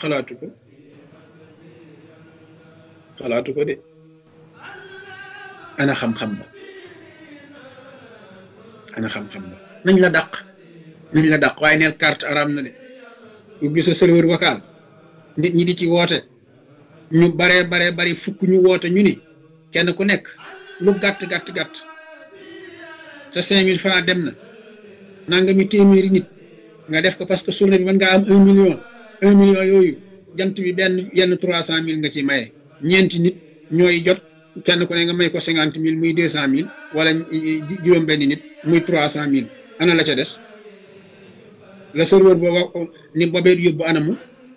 xalaatu ko xalaatu ko de ana xam-xam ba ana xam-xam ba nañ la dàq nañ la dàq waaye neel carte araam na de ubbi sa serveur vocal nit ñi di ci woote ñu baree baree bari fukk ñu woote ñu ni kenn ku nekk lu gàtt gàtt gàtt sa cinq mille francs dem na nanga mi téeméeri nit nga def ko parce que journée bi mën ngaa am un million un million yooyu jant bi benn yenn trois cent mille nga ci maye ñeenti nit ñooy jot kenn ku ne nga may ko cinquante mille muy deux cent mille wala juróom benn nit muy trois cent mille ana la ca des la serveur booba ni bobeet yóbbu anamu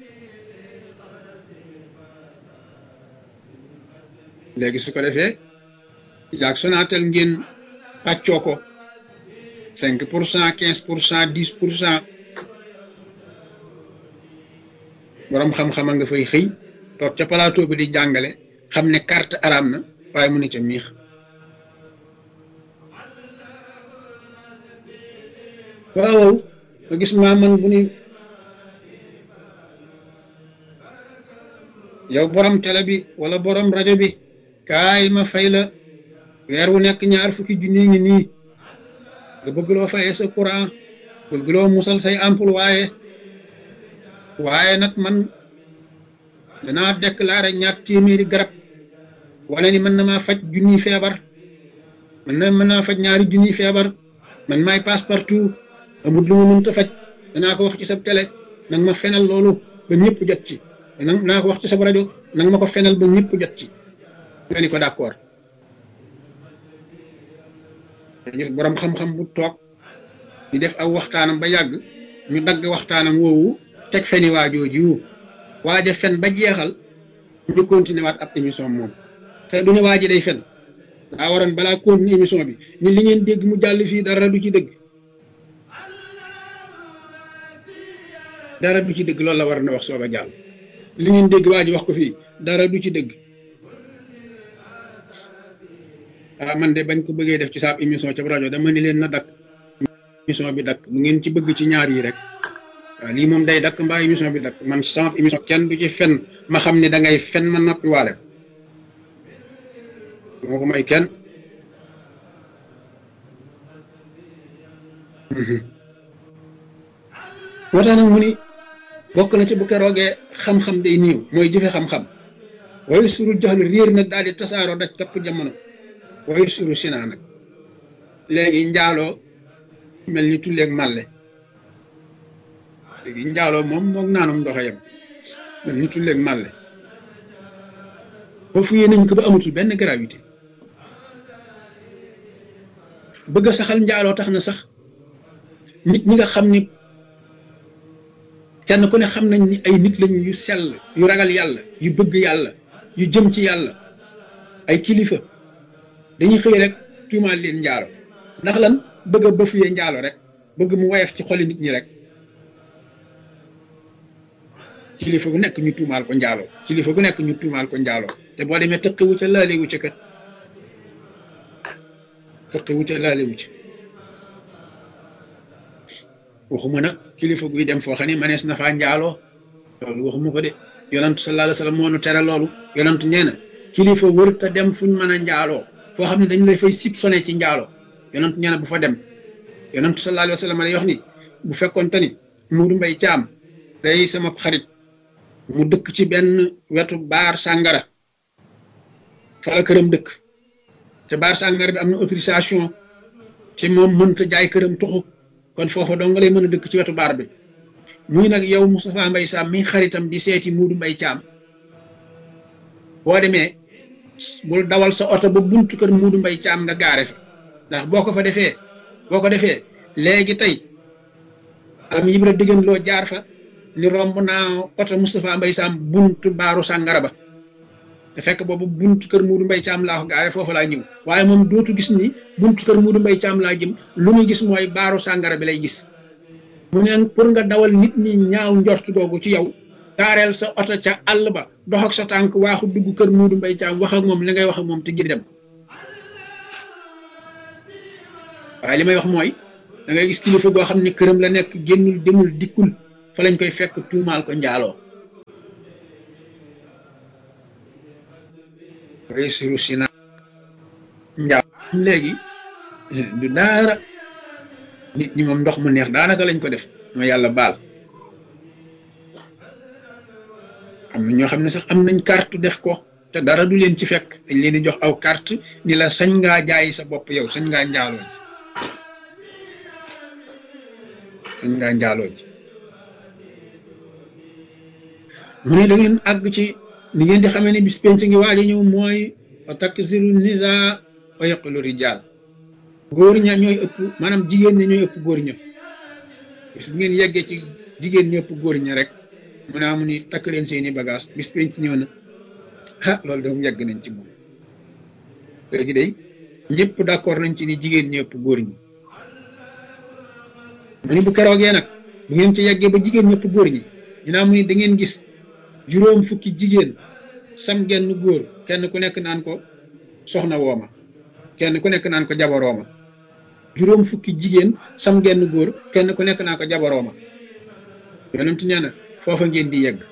léegi su ko defee yaag Sonatel ngeen pàccoo ko cinq pour cent quinze pour cent dix pour cent boroom xam-xama nga fay xëy toog ca plateau bi di jàngale xam ne carte araam na waaye mu ne ca miix waaw nga gis maa man bu ni yow borom télé bi wala borom rajo bi kaay ma fay la weer wu nekk ñaar fukki junni ngi nii nga bëgg loo fayee sa courant bëgg loo musal say employé waaye waaye nag man danaa déclaré ñaar téeméeri garab wala ni mën na maa faj junniy feebar mën na mën naa faj ñaari junniy feebar man maay passe partout amul lu ma mënta faj danaa ko wax ci sa télé nag ma fenal loolu ba ñëpp jot ci nag naa ko wax ci sa rajo nag ma ko fenal ba ñëpp jot ci nga ni ko d'accord gis borom xam-xam bu toog ñu def aw waxtaanam ba yàgg ñu dagg waxtaanam woowu teg feni waajooji waaja fen ba jeexal ñu continuer waat ab émission moom te du ne waa ji day fen daa waroon balaa continuer émission bi ni li ngeen dégg mu jàll fii dara du ci dëgg dara du ci dëgg loolu la war na wax sooba jàll li ngeen dégg waa ji wax ko fii dara du ci dëgg ah man de bañ ko bëggee def ci saab émission ca rajo dama ni leen na dakk émission bi dakk bu ngeen ci bëgg ci ñaar yi rek waaw lii moom day dakk mbaa émission bi dakk man sama émission kenn du ci fen ma xam ne da ngay fen ma noppi waale moo ko may kenn moo tax nag mu ni bokk na ci bu keroogee xam-xam day niiw mooy jëfe xam-xam waaye suru jaxlu réer nag daal di tasaaroo daj kapp jamono waaye suru sinaa nag léegi njaaloo mel ni tulleeg màlle léegi njaaloo moom moog naanum ndox yem mel ni tulleeg màlle ba fuyee nañ ko ba amatul benn gravité bëgg a saxal njaaloo tax na sax nit ñi nga xam ni kenn ku ne xam nañ ni ay nit lañu yu sell yu ragal yàlla yu bëgg yàlla yu jëm ci yàlla ay kilifa dañuy xëy rek tuumaal leen njaalo ndax lan bëgg a bëfuyee njaalo rek bëgg mu woyof ci xoli nit ñi rek kilifa gu nekk ñu tuumaal ko njaalo kilifa gu nekk ñu tuumaal ko njaalo te boo demee tëqiwu ca laalewu ca kat tëqiwu ca laalewu ca waxuma nag kilifa guy dem foo xam ne manees na faa njaaloo loolu waxuma ko de yonantu sallallahu alayhi wa sallam moo nu tere loolu yonantu nee na kilifa wër te dem fuñ mën a njaaloo foo xam ne dañu lay fay sib sone ci njaaloo yonantu nee na bu fa dem yonantu sallallahu alayhi wa sallam lay wax ni bu fekkoon te ni Muudu Mbay Caam day sama xarit mu dëkk ci benn wetu baar sàngara fa la këram dëkk te baar sàngara bi am na autorisation te moom mënta jaay këram tuxu kon foofa dong nga lay mën a dëkk ci wetu baar bi muy nag yow Moustapha Mbay Sam mi xaritam di seeti Muudu Mbay Caam boo demee bul dawal sa oto ba buntu kër Muudu Mbay Caam nga gaare fa ndax boo ko fa defee boo ko defee léegi tey am yibra diggéen loo jaar fa ni romb naa oto Moustapha Mbay Sam buntu baaru sàngara ba te fekk boobu buntu kër Muudu Mbay Caam laa ko gaare foofu laa ñëw waaye moom dootu gis ni buntu kër Muudu Mbay Caam laa jëm lu muy gis mooy baaru sàngara bi lay gis mu ne pour nga dawal nit ñi ñaaw njort googu ci yow gaareel sa oto ca àll ba dox ak sa tànk waaxu dugg kër Muudu Mbay Caam wax ak moom li ngay wax ak moom te gir dem waaye li may wax mooy da ngay gis kilifa goo xam ne këram la nekk génnul demul dikkul fa lañ koy fekk tuumaal ko njaaloo yasiru sina njaaw léegi du daara nit ñi moom ndox mu neex daanaka lañ ko def ma yàlla baal am na ñoo xam ne sax am nañ carte def ko te dara du leen ci fekk dañ leen di jox aw carte ni la sañ ngaa jaay sa bopp yow sañ ngaa njaaloo ji sañ ngaa njaaloo ji mu ne da ngeen àgg ci ni ngeen di xamee ne bis penc ngi waaj a ñëw mooy wa taksiru nisa wa yaqulu rijal góor ña ñooy ëpp maanaam jigéen ña ñooy ëpp góor ña bis bu ngeen yeggee ci jigéen ña ëpp góor ña rek mu ne amu ni takk leen seeni bagage bis penc ñëw na ah loolu de moom yegg nañ ci moom léegi day ñëpp d'accord nañ ci ni jigéen ñi ëpp góor ñi mu ni bu keroogee nag bu ngeen ci yeggee ba jigéen ñëpp góor ñi dinaa mu ni da ngeen gis juróom fukki jigéen sam genn góor kenn ku nekk naan ko soxna wooma kenn ku nekk naan ko jabarooma juróom fukki jigéen sam genn góor kenn ku nekk naan ko jabarooma yonent nee na foofa ngeen di yegg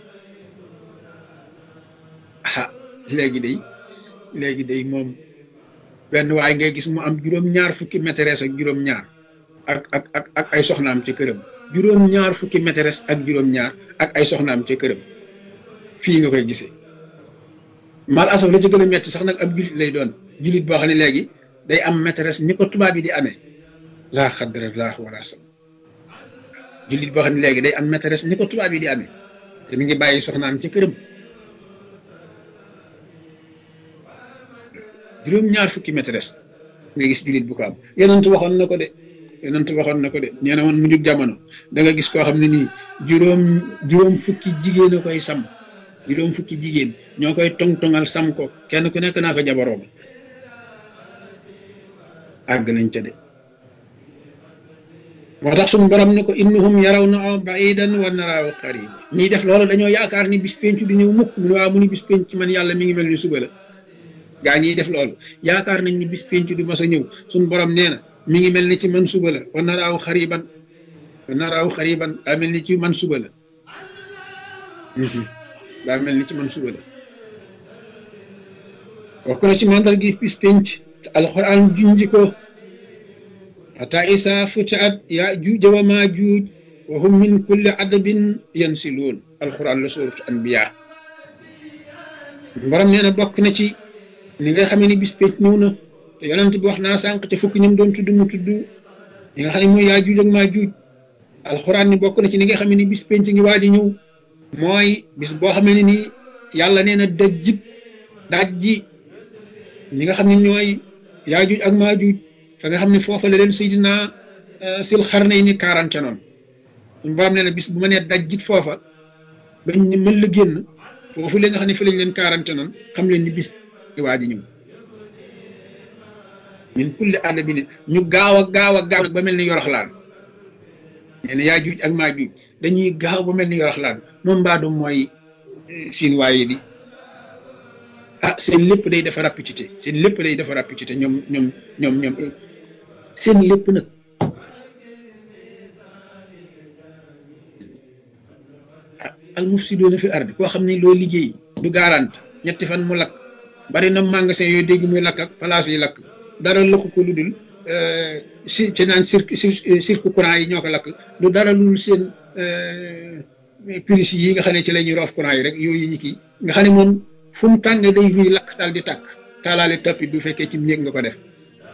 ah léegi day léegi day moom benn waay ngay gis mu am juróom-ñaar fukki maîtresse ak juróom-ñaar ak ak ak ak ay soxnaam ca këram juróom-ñaar fukki maîtresse ak juróom-ñaar ak ay soxnaam ca këram fii nga koy gisee mal asaf la ca gën a metti sax nag ab julit lay doon julit boo xam ne léegi day am maîtresse ni ko tubaab yi di amee laa xaddara laa wala sam julit boo xam ne léegi day am maîtresse ni ko tubaab yi di amee te mi ngi bàyyi soxnaam ca këram juróom-ñaar fukki maîtresse nga gis julit bu ko am yonent waxoon na ko de yonent waxoon na ko de nee na woon mu jug jamono da nga gis koo xam ne nii juróom juróom fukki jigéen a koy sam juróom fukki jigéen ñoo koy tong-tongal sam ko kenn ku nekk naa ko jabaroom àgg nañ ca de moo tax suñu borom ne ko innahum yaraw na baidan wa naraaw qarib ñiy def loolu dañoo yaakaar ni bis penc di ñëw mukk mu ne waa mu ni bis penc man yàlla mi ngi mel ni suba la gaa ñiy def loolu yaakaar nañ ni bis penc du mas a ñëw suñu borom nee na mi ngi mel ni ci man suba la wa naraaw xariban wa naraaw xariban daa mel ni ci man suba la daa mel ni ci man suba la wax ko na ci mandal gi bis penc te alxuraan junji ko ata isa futiat ya juuja wa ma juuj wa hum min kulli adabin yansiluun alxuraan la suuratu anbiya borom nee na bokk na ci ni nga xamee ni bis penc ñëw na te yonent bi wax naa sànq te fukki ñoom doon tudd mu tudd ñi nga xam ne mooy yaa juuj ak maa juuj alxuraan ni bokk na ci ni nga xamee ni bis penc ngi waaj a ñëw mooy bis boo xamee ne nii yàlla nee na dajjit daaj ji ñi nga xam ne ñooy yaa juuj ak maa juuj fa nga xam ne foofa la leen Seydina sil xarnay ni quarante noonu suñu borom nee na bis bu ma nee dajjit foofa bañ ni mën la génn foofu la nga xam ne fi lañ leen quarante noonu xam leen ni bis ngi waaj a ñëw min kulli adabin ñu gaaw a gaaw a gaaw ba mel ni yoroxlaan nee na yaa juuj ak maa juuj dañuy gaaw ba mel ni yoroxlaan moom mbaadu mooy siin waaye di ah seen lépp day dafa rapidité seen lépp day dafa rapidité ñoom ñoom ñoom ñoom seen lépp nag ah al mufsiduuna fi ardi koo xam ne loo liggéey du garante ñetti fan mu lakk bari na magasin yooyu dégg muy lakk ak place yi lakk dara lakk ko lu dul si ci naan cirque cirque courant yi ñoo ko lakk du dara lu dul seen prise yi nga xam ne ci la ñuy roof courant yi rek yooyu ñu kii nga xam ne moom fu mu tàng day ruy lakk daal di tàkk taalaale tapis du fekkee ci néeg nga ko def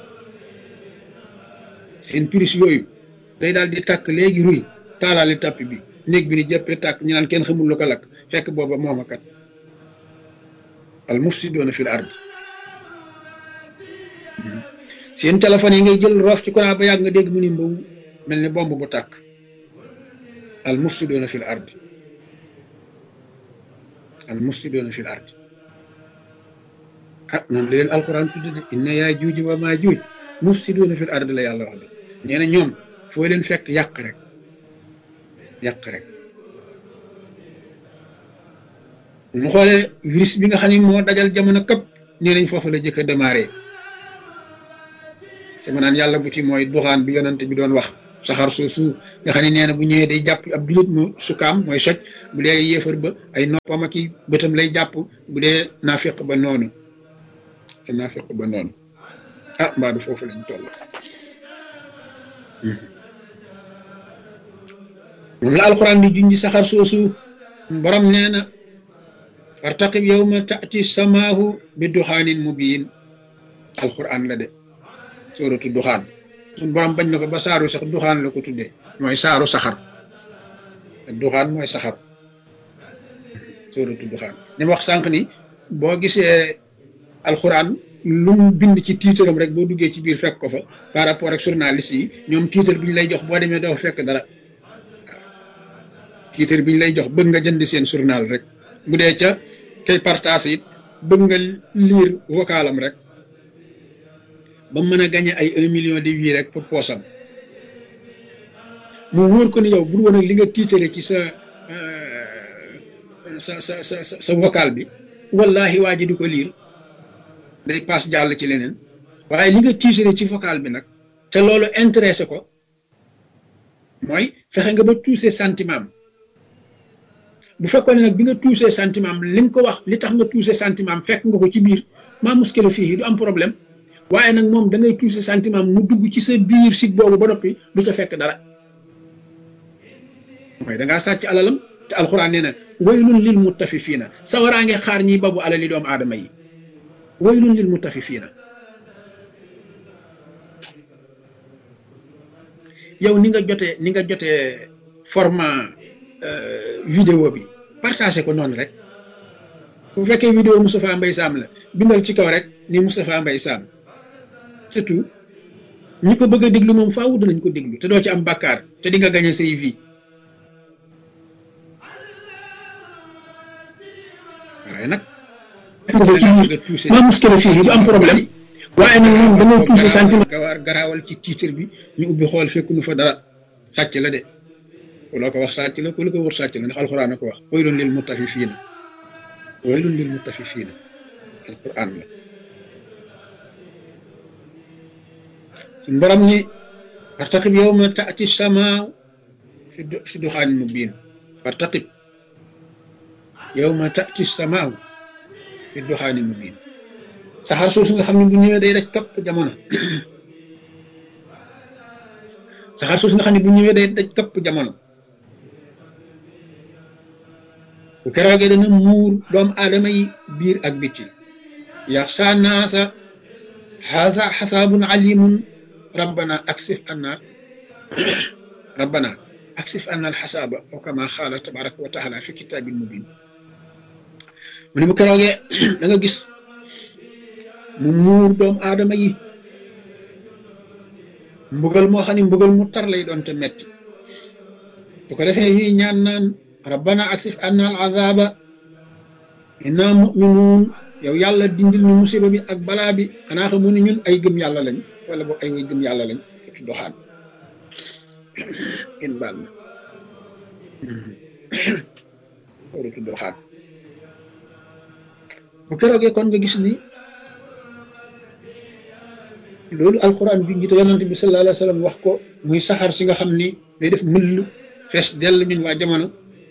seen prise yooyu day daal di tàkk léegi ruy taalaale tapis bi néeg bi ni jëppee tàkk ñu naan kenn xamul lu ko lakk fekk booba moom kat al mufsidoona fil ard seen téléphone yi ngay jël roof ci courant ba yàgg nga dégg mu ni mbaw mel ni bomb bu tàkk al mufsidoona fil ard al mufsidoona fil ard ah noonu la leen alquran tudde de inna yaa juuji wa maa juuj mufsidoona fil ard la yàlla wax de nee na ñoom foo leen fekk yàq rek yàq rek mu xoolee virus bi nga xam ne moo dajal jamono këpp nee nañ foofu la jëkk a démarré sama naan yàlla bu ci mooy duxaan bi yonante bi doon wax saxar soosu nga xam ne nee na bu ñëwee day jàpp ab julit mu sukaam mooy soj bu dee yéefar ba ay noppam ak i bëtam lay jàpp bu dee naafiq ba noonu te naa fekk ba noonu ah mbaa du foofu lañ toll moom la alquran di junji saxar soosu borom nee na fartaqib yawma taati samaahu bi duxaanin mubiin alquran la de sóoratu duxaan suñ borom bañ na ko ba saaru sax duxaan la ko tuddee mooy saaru saxar duxaan mooy saxar sóoratu duxaan ni ma wax sànq ni boo gisee alquran lu mu bind ci tiitaram rek boo duggee ci biir fekk ko fa par rapport ak journaliste yi ñoom tiitar bi ñu lay jox boo demee doo fekk dara tiitar bi ñu lay jox bëgg nga jënd seen journal rek bu dee ca kay partage it bëgg nga lire vocalam rek ba mën a gagné ay un million de vues rek pour poosam mu wóor ko ni yow bu woon ak li nga tiitare ci sa sa sa sa sa vocal bi wallahi waa ji di ko lire day paas jàll ci leneen waaye li nga tiitare ci vocal bi nag te loolu intéressé ko mooy fexe nga ba touché sentiment bu fekkoon ne nag bi nga touché sentiment am li nga ko wax li tax nga touché sentiment am fekk nga ko ci biir maa muskila fii du am problème waaye nag moom da ngay touché sentiment am mu dugg ci sa biir sig boobu ba noppi du ca fekk dara mooy da ngaa sàcc alalam te alxuraan nee na waylun lil mutafifiina sawaraa ngi xaar ñiy babu alali doomu aadama yi waylun lil mutafifiina yow ni nga jotee ni nga jotee format vidéo bi partagé ko noonu rek bu fekkee vidéo Moustapha Mbaye Sam la bindal ci kaw rek ni Moustapha Mbaye Sam surtout ñi ko bëgg a déglu moom faaw danañ ko déglu te doo ci am bàkkaar te di nga gañe say vie waaye nag ma muskila fii du am problème waaye nag moom da ngay touché sentiment gawaar garaawal ci titre bi ñu ubbi xool fekk nu fa dara sàcc la de ku la ko wax sàcc la ku la ko wër sàcc la ndax alxuraan a ko wax waylun lil mutafifiina waylun lil mutafifiina alxuraan la suñ borom ni fartaqib yawma taati samaaw fi fi duxaanin mubiin fartaqib yawma taati samaaw fi duxaanin mubiin saxaar soosu nga xam ne bu ñëwee day daj kapp jamono saxaar soosu nga xam ne bu ñëwee day daj kapp jamono bu keroogee dana muur doomu aadama yi biir ak bitti yaxsa naasa haada xasaabun alimun rabbana aksif anna rabbana aksif anna alxasaaba wa kama xaala tabaraka wa taala fi kitaabin mubin mu ne bu keroogee da nga gis mu muur doomu aadama yi mbugal moo xam ne mbugal mu tar lay doon te metti bu ko defee ñuy ñaan naan rabbana aksif anna al azaba inna muminuun yow yàlla dindil ñu musiba bi ak balaa bi xanaa xamu ni ñun ay gëm yàlla lañ wala boog ay way gëm yàlla lañ ci doxaan in baal ma waratu doxaan bu keroogee kon nga gis ni loolu alquran bi njiite yonante bi sallallahu alayhi wa sallam wax ko muy saxaar si nga xam ni day def mëll fees dell ñun waa jamono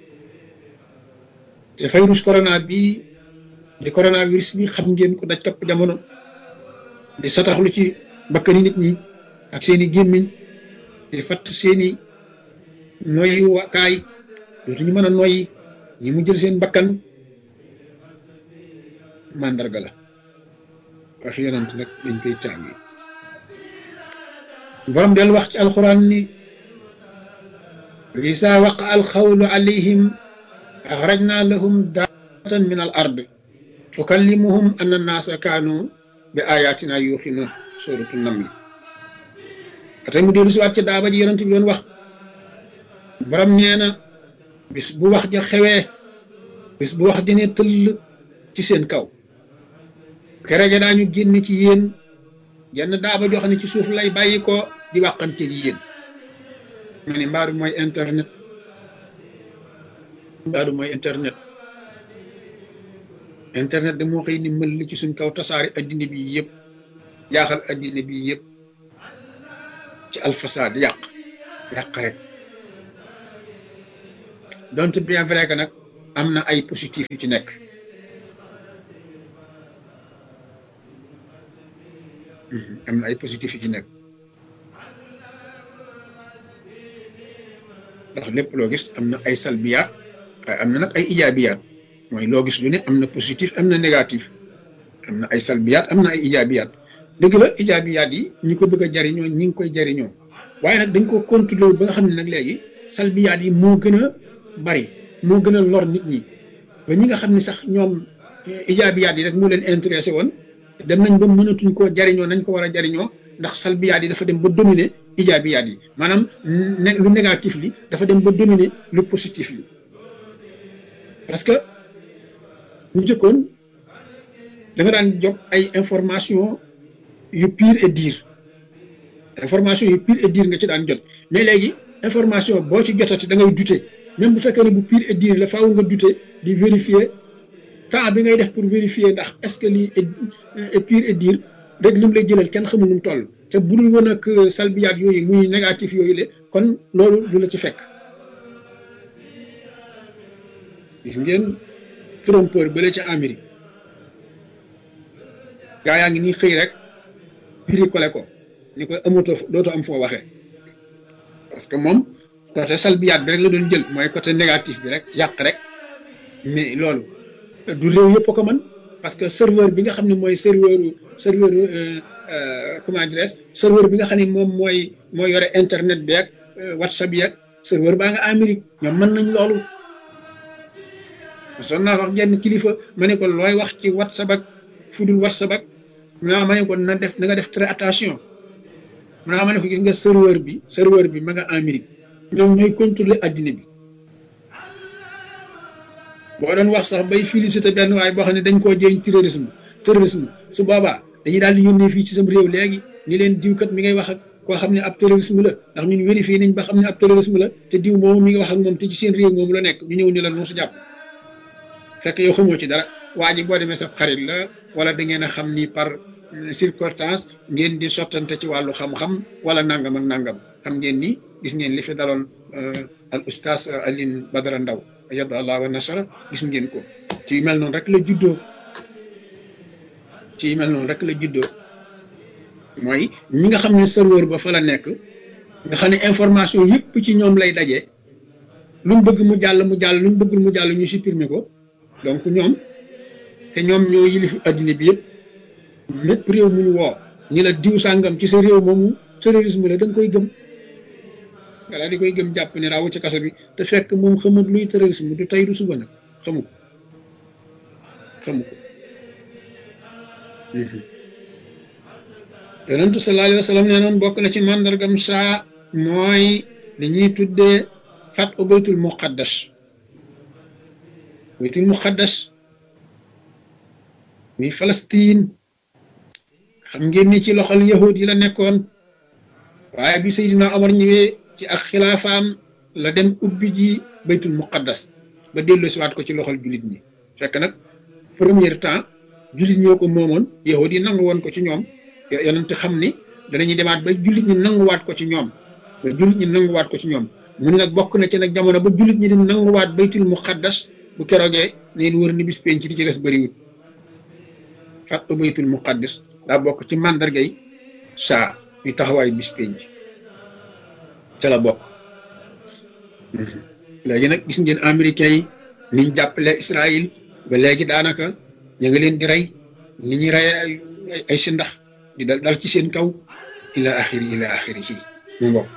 te virus corona bi di coronavirus bi xam ngeen ko daj topp jamono di sataxlu ci bakkani nit ñi ak seeni gémmiñ di fatt seeni noyyi wakaay dootuñu mën a noyyi ñi mu jël seen bakkan màndarga la wax yonant nag dañ koy càngi borom del wax ci alquran ni isa waqa alxawlu alayhim axrajna lahum daatan min al ard tukallimuhum anna annaasa kaanu bi ayatina yuuxinuun suratu namli atay mu dellu si waat ci daaba ji yonent bi doon wax borom nee na bis bu wax ja xewee bis bu wax ja ne tëll ci seen kaw kere ja daañu génn ci yéen jenn daaba joo xam ne ci suuf lay bàyyi ko di wàqante ji yéen ma ne mbaaru mooy internet mbaaru mooy internet internet de moo xëy ni mël ci suñ kaw tasaari addina bi yëpp jaaxal addina bi yëpp ci alfasaad yàq yàq rek donte bien vrai que nag am na ay positif yu ci nekk am na ay positif yi ci nekk ndax lépp loo gis am na ay salbiyaat waaye am na nag ay ijaabiyaat mooy loo gis lu ne am na positif am na négatif am na ay salbiyaat am na ay ijaabiyaat dëgg la ijaabiyaat yi ñi ko bëgg a jariñoo ñi ngi koy jariñoo waaye nag dañ ko contrôler ba nga xam ne nag léegi salbiyaat yi moo gën a bari moo gën a lor nit ñi ba ñi nga xam ne sax ñoom ijaabiyaat yi rek moo leen intéressé woon dem nañ ba mënatuñ koo jariñoo nañ ko war a jariñoo ndax salbiyaat yi dafa dem ba dominer ijaabiyaat yi maanaam lu négatif li dafa dem ba dominer lu positif li parce que bu njëkkoon da nga daan jot ay information yu pire et dire information yu pire et dire nga ci daan jot mais léegi information boo ci jotati da ngay douter même bu fekkee ne bu pire et dire la faaw nga douter di vérifier temps bi ngay def pour vérifier ndax est-ce que lii est pire et dire rek li mu lay jëlal kenn xamul nu mu toll te bu dul woon ak salbiyaat yooyu muy négatif yooyu le kon loolu du la ci fekk gis ngeen trompeur bële ca Amérique gaa yaa ngi nii xëy rek bricolé ko ni ko amatoo dootoo am foo waxee parce que moom côté salbiyaat bi rek la doon jël mooy côté négatif bi rek yàq rek mais loolu du réew yëpp ko mën parce que serveur bi nga xam ne mooy serveur serveur comment dirais serveur bi nga xam ne moom mooy mooy yore internet bi ak whatsapp bi ak serveur baa nga Amérique ñoom mën nañ loolu son naa wax genn kilifa ma ne ko looy wax ci whatsapp ak fudul whatsapp ak naa ma ne ko na def na nga def très attention naa ma ne ko gis nga serveur bi serveur bi ma nga Amérique ñoom ñooy contrôler addina bi boo doon wax sax bay félicité benn waaye boo xam ne dañ koo jéeñ terrorisme terrorisme su boobaa dañuy daal di yónnee fii ci sam réew léegi ni leen diwkat mi ngay wax ak koo xam ne ab terrorisme la ndax ñun vérifié nañ ba xam ne ab terrorisme la te diw moomu mi ngi wax ak moom te ci seen réew moomu la nekk ñu ñëw ni la noosu jàpp fekk yow xamoo ci dara waa ji boo demee sa xarit la wala da ngeen a xam ni par circonstance ngeen di sottante ci wàllu xam-xam wala nangam ak nangam xam ngeen ni gis ngeen li fi daloon al oustaz Alioune Badara Ndaw yadda allah wa nasara gis ngeen ko ci yu mel noonu rek la juddoo ci yu mel noonu rek la juddoo mooy ñi nga xam ne serveur ba fa la nekk nga xam ne information yëpp ci ñoom lay daje lu mu bëgg mu jàll mu jàll lu mu bëggul mu jàll ñu supprimer ko donc ñoom te ñoom ñoo yilif addina bi yëpp lépp réew mu ñu woo ñi la diw sàngam ci sa réew moomu terrorisme la da nga koy gëm nga daal di koy gëm jàpp ne raawu ci kaso bi te fekk moom xamut luy terrorisme du tey du suba nag xamu ko xamu ko yonentu sallallahu alayhi wa sallam nee noon bokk na ci màndargam saa mooy li ñuy tuddee fat u baytul muqaddas baytul muqaddas muy Palestine xam ngeen ni ci loxol yahud yi la nekkoon waaye bi Seydina Omar ñëwee ci ak xilaafaam la dem ubbi ji baytul muqaddas ba dellu siwaat ko ci loxol jullit ñi fekk nag premier temps jullit ñoo ko moomoon yahud yi nangu woon ko ci ñoom yonent xam ni danañuy demaat ba jullit ñi nanguwaat ko ci ñoom ba jullit ñi nanguwaat ko ci ñoom mu ne nag bokk na ci nag jamono ba jullit ñi di nanguwaat baytul muqaddas bu keroogee neen wër ni bis penc di ci des bëriwut fàttu baytul muqaddas daa bokk ci màndargay saa yu taxawaayu bis penc ca la bokk léegi nag gis ngeen américains yi niñ jàppale Israël ba léegi daanaka ñu ngi leen di rey ni ñuy rey ay si ndax di dal dal ci seen kaw ila axiri ila axiri ci mu mbokk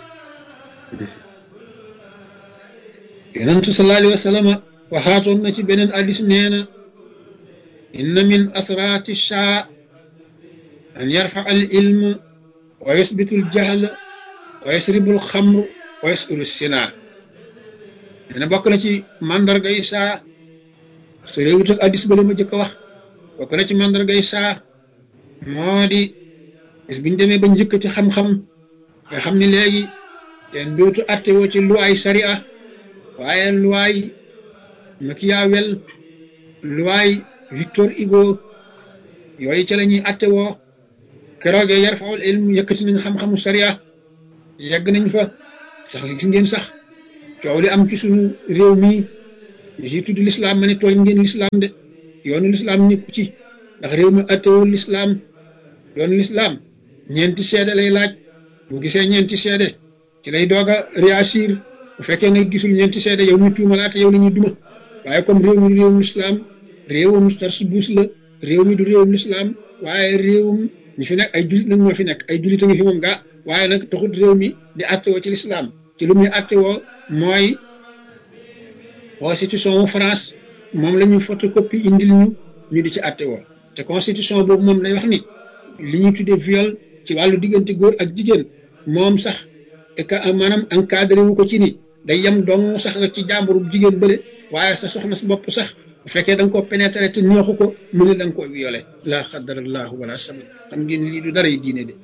yonentu sallallahu alayhi wa sallam waxaatoon na ci beneen addis nee na inna min asraati shaa an yarfa al ilm wa yusbitu al jahl wa yasribu al xamr wa yasulu sinaa nee na bokk na ci mandargay saa su réewut ak addis ba la ma jëkk a wax bokk na ci mandargay saa moo di bis biñ demee ba njëkk ci xam-xam nga xam ni léegi kenn dootu atte woo ci luwaay sariya waaye luwaay Machiavel luwaay Victor Hugo yooyu ca la ñuy atte woo keroogee yarfaul ilm yëkkati nañ xam-xamu sariya yegg nañ fa sax gis ngeen sax coow li am ci suñu réew mi ji tudd lislaam ma ne tooñ ngeen lislaam de yoonu lislaam nekku ci ndax réew mi attewul lislaam yoonu lislaam ñeenti seede lay laaj bu gisee ñeenti seede ci lay doog a réagir bu fekkee ne gisul ñeenti seede yow ñu tuumalaate yow la ñuy duma waaye comme réew mi du réewum lislaam réewum tarsubuus la réew mi du réewum lislaam waaye réewum ñi fi nekk ay julit nag ñoo fi nekk ay julit a ngi fi moom gaa waaye nag taxut réew mi di attewoo ci lislaam ci lu muy attewoo mooy constitution wu France moom la ñuy photocopie indil ñu ñu di ci attewoo te constitution boobu moom lay wax ni li ñuy tuddee viol ci wàllu diggante góor ak jigéen moom sax et que maanaam encadré wu ko ci ni day yem dong sax rek ci jàmburu jigéen bële waaye sa soxna sa bopp sax bu fekkee da nga koo pénétré te neexu ko mu ne da nga koo violé laa xadarallahu wala sabab xam ngeen lii du dara yi diine de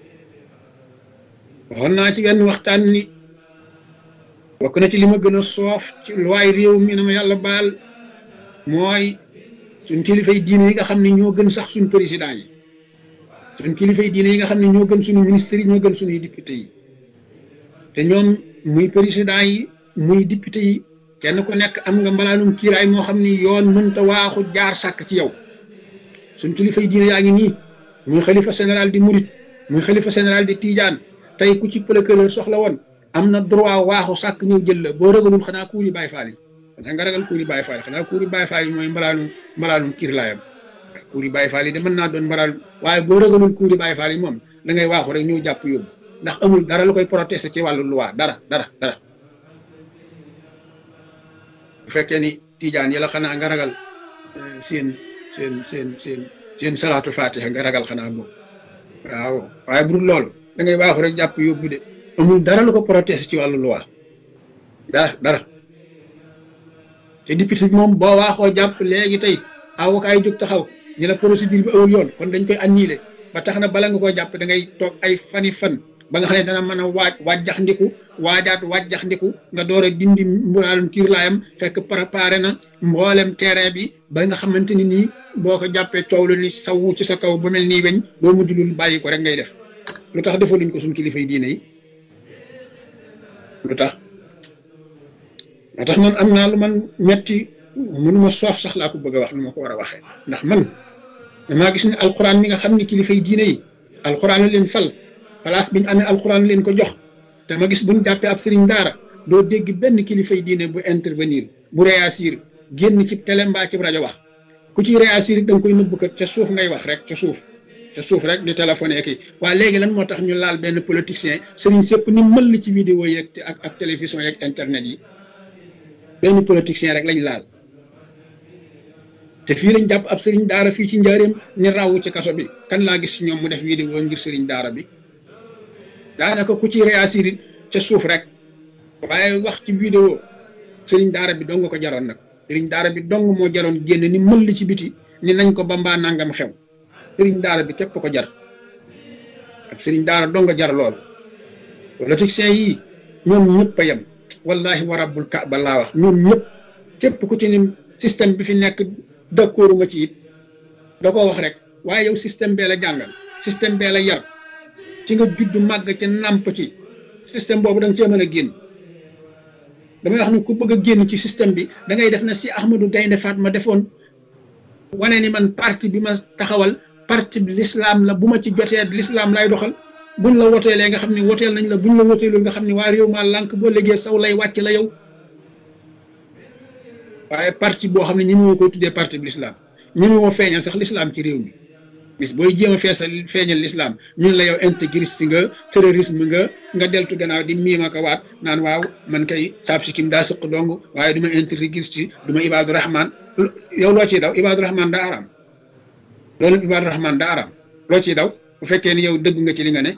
waxoon naa ci benn waxtaan ni bokk na ci li ma gën a soof ci luwaay réew mi na ma yàlla baal mooy suñ kilifay diine yi nga xam ne ñoo gën sax suñ président yi suñ kilifay diine yi nga xam ne ñoo gën suñu ministres yi ñoo gën suñuy député yi te ñoom muy président yi muy député yi kenn ku nekk am nga mbalaanum kiiraay moo xam ni yoon mënta waaxu jaar sàkk ci yow suñ kilifay diine yaa ngi nii muy xalifa général di murit muy xalifa général di tiijaan tey ku ci procureur soxla woon am na droit waaxu sàkk ñëw jël la boo ragalul xanaa kuuri bàyyi faal yi xanaa nga ragal kuuri bàyyi faal yi xanaa kuuri bàyyi faal yi mooy mbalaanum mbalaanum kiirlaayam kuuri bàyyi faal yi de mën naa doon mbalaanum waaye boo ragalul kuuri bàyyi faal yi moom da ngay waaxu rek ñëw jàpp yóbbu ndax amul dara lu koy protester ci wàllu loi dara dara dara bu fekkee ni tijaan yi la xanaa nga ragal seen seen seen seen seen salaatu fatiha nga ragal xanaa boobu waaw waaye bu dul loolu da ngay waaxu rek jàpp yóbbu de amul dara lu ko protester ci wàllu loi dara dara te député bi moom boo waaxoo jàpp léegi tey avocat yi jóg taxaw ñu la procédure bi awul yoon kon dañ koy annulé ba tax na bala nga koo jàpp da ngay toog ay fani fan ba nga xam ne dana mën a waaj wàjjax ndiku waajaat wàjjax ndiku nga door a dindi mbulaalum kiir laayam fekk préparé na mboolem terrain bi ba nga xamante ni nii boo ko jàppee coow lu ni sawu ci sa kaw ba mel nii weñ boo mujj lul bàyyi ko rek ngay def lu tax defaluñ ko suñ kilifay diine yi lu tax moo tax man am naa lu man ñetti mënuma soof sax laa ko bëgg a wax lu ma ko war a waxee ndax man damaa gis ne alquran mi nga xam ne kilifay diine yi alquran leen fal place bi ñu amee alquran leen ko jox te ma gis buñ jàppee ab sëriñ daara doo dégg benn kilifay diine bu intervenir bu réagir génn ci télé mbaa ci rajo wax ku ci réagir da nga koy nëbb kat ca suuf ngay wax rek ca suuf ca suuf rek di téléphoné kii waa léegi lan moo tax ñu laal benn politicien sëriñ sëpp ni mëll ci vidéo yeeg ak ak télévision yeeg internet yi benn politicien rek lañ laal te fii lañ jàpp ab sëriñ daara fii ci njaareem ni rawu ci kaso bi kan laa gis ñoom mu def vidéo ngir sëriñ daara bi daanaka ku ci réagir ca suuf rek waaye wax ci vidéo sëriñ daara bi dong ko jaroon nag sëriñ daara bi dong moo jaroon génn ni mëll ci biti ni nañ ko bambaa nangam xew sëriñ daara bi képp ko jar ak sëriñ daara dong jar lool politiciens yii ñoom ñëpp a yem wallahi wa rabbul kaaba laa wax ñoom ñëpp képp ku ci ni système bi fi nekk d'accord nga ci it da ko wax rek waaye yow système bee la jàngal système bee la yar ci nga judd màgg ca nàmp ci système boobu da nga cee mën a génn damay wax ne ku bëgg a génn ci système bi da ngay def na si Ahmadou Gaynde Fatma defoon wane ni man parti bi ma taxawal parti bi l'islam la bu ma ci jotee l'islam lay doxal buñ la woteelee nga xam ne woteel nañ la buñ la woteelul nga xam ne waa réew maa lànk boo liggéey saw lay wàcc la yow waaye parti boo xam ne ñi moo koy tuddee parti bi l'islam ñi moo feeñal sax l'islam ci réew mi bis booy jéem a feesal feeñal l'islam ñun la yow intégriste nga terrorisme nga nga deltu gannaaw di miima ko waat naan waaw man kay saab si kim daa sëq dong waaye du ma intégriste du ma ibaadu rahman yow loo ciy daw ibaadu rahman daa araam loolu ibaadu rahman daa araam loo ciy daw bu fekkee ni yow dëgg nga ci li nga ne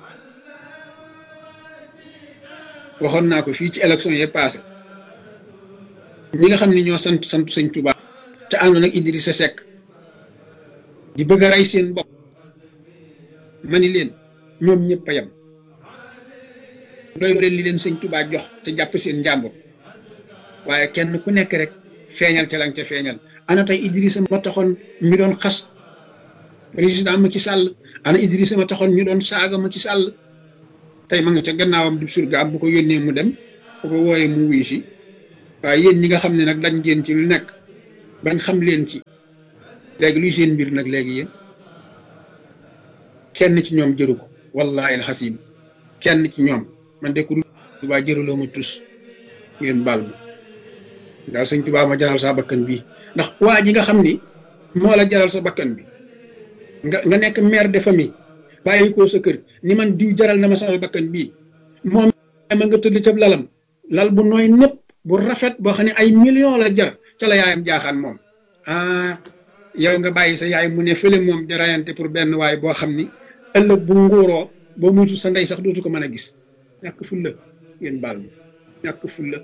waxoon naa ko fii ci élection yi passé ñi nga xam ne ñoo sant sant sëñ Tuubaa te àndoon ak Idrissa Seck di bëgg a rey seen bopp ma ni leen ñoom ñëpp a yem doy leen li leen sëñ Tuubaa jox te jàpp seen njàmbur waaye kenn ku nekk rek feeñal te lañ ca feeñal ana tey Idrissa ma taxoon ñu doon xas président Macky Sall ana Idrissa ma taxoon ñu doon saaga Macky Sall tey ma nga ca gannaawam du surgaam bu ko yónnee mu dem bu ko wooyee mu wuy si waaye yéen ñi nga xam ne nag dañ ngeen ci lu nekk bañ xam leen ci léegi luy seen mbir nag léegi yéen kenn ci ñoom jëru ko wallahi alxasim kenn ci ñoom man de ku dul tubaa jëraloo ma tus ngeen baal ma daal sëñ tubaa ma jaral sa bakkan bii ndax waa ji nga xam ni moo la jaral sa bakkan bi nga nga nekk mère de famille bàyyi ko sa kër ni man diw jaral na ma sama bakkan bii moom ma nga tëdd ca lalam lal bu nooy népp bu rafet boo xam ne ay millions la jar ca la yaayam jaaxaan moom ah yow nga bàyyi sa yaay mu ne fële moom di rayante pour benn waay boo xam ni ëllëg bu nguuroo boo muytu sa ndey sax dootu ko mën a gis ñàkk fulla ngeen baal ma ñàkk fulla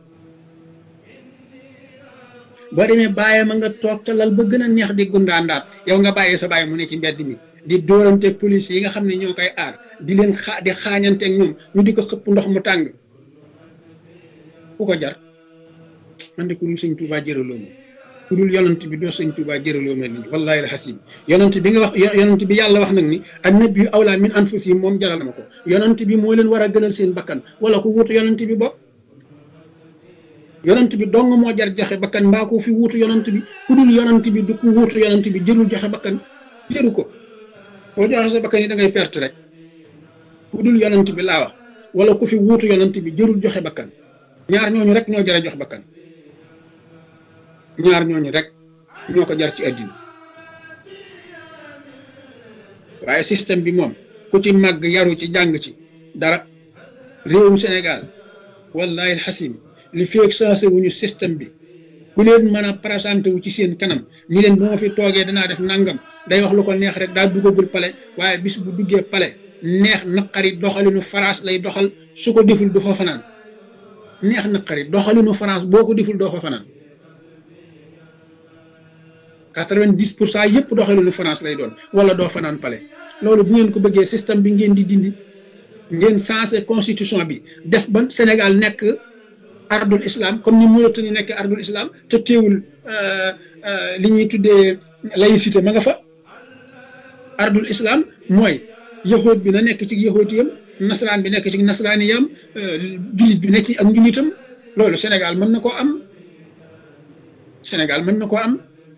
boo demee bàyyi ma nga toog ca lal ba gën a neex di gundaandaat yow nga bàyyi sa bàyyi mu ne ci mbedd mi di dóorante police yi nga xam ne ñoo koy aar di leen xaa di xaañanteeg ñoom ñu di ko xëpp ndox mu tàng ku ko jar man de ku dul sëñ Tuubaa jëraloo ma ku dul yonent bi doo sëñ Tuubaa jëraloo ma lii wallaahi alxasim yonent bi nga wax yonent bi yàlla wax nag ni annabi awla min anfusihim moom jaral ma ko yonent bi moo leen war a gënal seen bakkan wala ku wuutu yonent bi bokk yonent bi dong moo jar joxe bakkan mbaa ko fi wuutu yonent bi ku dul yonent bi du ku wuutu yonent bi jërul joxe bakkan jëru ko boo joxe sa bakkan yi da ngay perte rek ku dul yonent bi laa wax wala ku fi wuutu yonent bi jërul joxe bakkan ñaar ñooñu rek ñoo jar a jox bakkan ñaar ñooñu rek ñoo ko jar ci àddina waaye système bi moom ku ci màgg yaru ci jàng ci dara réewum Sénégal wallahi alxasim li feeg sensé wuñu système bi ku leen mën a présenté wu ci seen kanam ñi leen bu ma fi toogee danaa def nangam day wax lu ko neex rek daa duggagul pale waaye bis bu duggee pale neex naqari doxalinu France lay doxal su ko deful du fa fanaan neex naqari doxalinu France boo ko deful doo fa fanaan quatre-vingt-dix pour cent yëpp doxalinu France lay doon wala doo fanaan pale loolu bu ngeen ko bëggee système bi ngeen di dindi ngeen sensé constitution bi def ba Sénégal nekk ardul islam comme ni Mauritanie nekk ardul islam te teewul li ñuy tuddee laïcité ma nga fa ardul islam mooy yahood bi na nekk ci yahoodiyam nasaraan bi nekk ci nasaraaniyam jullit bi nekk ci ak njullitam loolu Sénégal mën na koo am Sénégal mën na koo am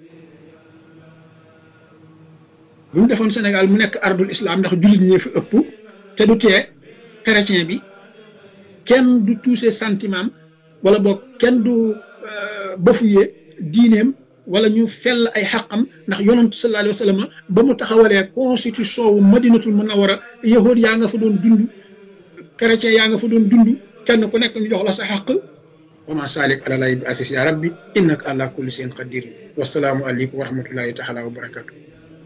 bu ñu defoon Sénégal mu nekk ardul islam ndax jullit ñee fi ëpp te du tee chrétien bi kenn du touché sentiment wala boog kenn du bafuyee diineem wala ñu fell ay xaqam ndax yonantu sallallahu alayhi wa sallam ba mu taxawalee constitution wu madinatul munawara yahood yaa nga fa doon dund chrétien yaa nga fa doon dund kenn ku nekk ñu jox la sa xaq wa ma salik ala lay bi asis ya rabbi innaka ala kulli shay'in qadir wasalaamu aleykum wa rahmatullahi taala wa barakatuh